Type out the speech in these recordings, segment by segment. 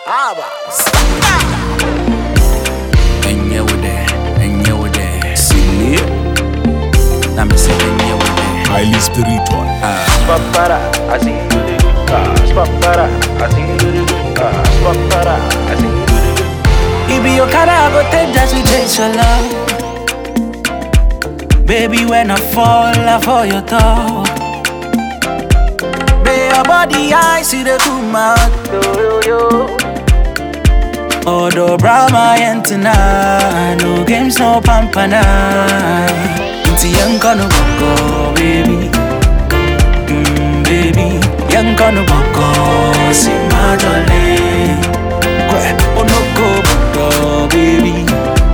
Abas. Enye wo there, enye wo there. Silly. Na me say enye wo there. highly spiritual. Spapara, I see you do do. Ah, spapara, I see you do do. Ah, spapara, I see you do do. It be your car, I go take that to chase your love. Baby, when I fall, I fall your top. Baby, your body, I see the cool mouth. Yo, yo, yo. Odo Brahma tonight. No games, no pampana. Inti young gonna boko, baby. Mm, baby, young gonna boko. See my jolly. Kwe, oh no go boko, baby.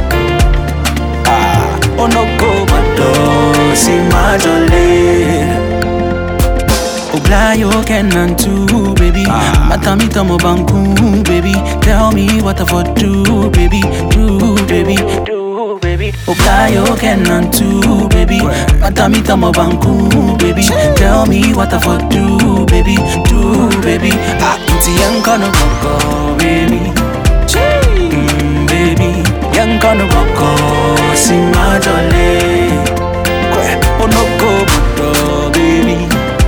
Ah, oh no go boko. See my jolly. Oblayo kenan too, baby. Matami tomo banku, baby. Tell me what I for do, baby. Do, baby. Do, baby. Oblayo kenan too, baby. Matami tomo banku, baby. Tell me what I for do, baby. Do, baby. Ah, inti yang kono boko, baby. Mm, baby, yang kono boko, si majole. Kwe, onoko budo, baby.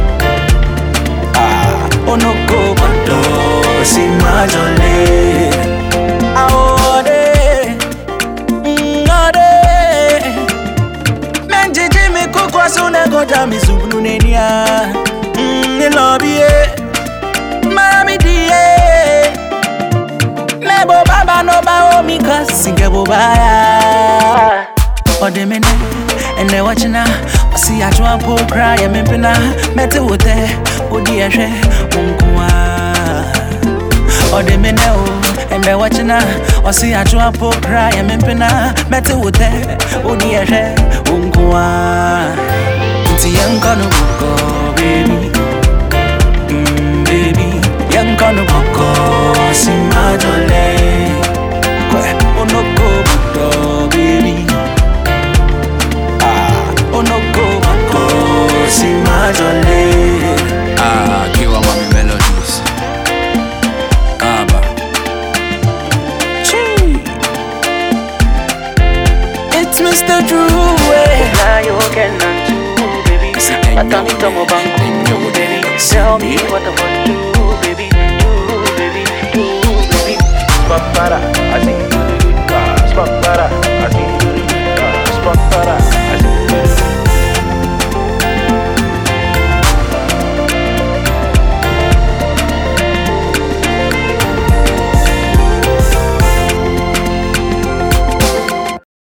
Ah, onoko budo, si majole. Aode, mm, ode. Menjiji mi kukwa sune goja mi subnu nenia. Mm, ni lobby, eh. Mami die. Nebo baba no ba omi kasinge bobaya Odemene ene wachina Wasi ajwa po kra ya mimpina Mete wote odi ehwe munkwa Odemene o ene wachina Wasi ajwa po kra ya mimpina Mete wote odi ehwe munkwa Nti yankono buko baby mm, baby Yankono buko si majole Kwe onoko buko baby Ah onoko buko si majole Ah kiwa mami melodies Aba Chee It's Mr. Drew eh. Now you can too, baby. Matami tomo banku, baby. Tell me what I want to do, baby. Do, baby. Do, baby. Spapara, I see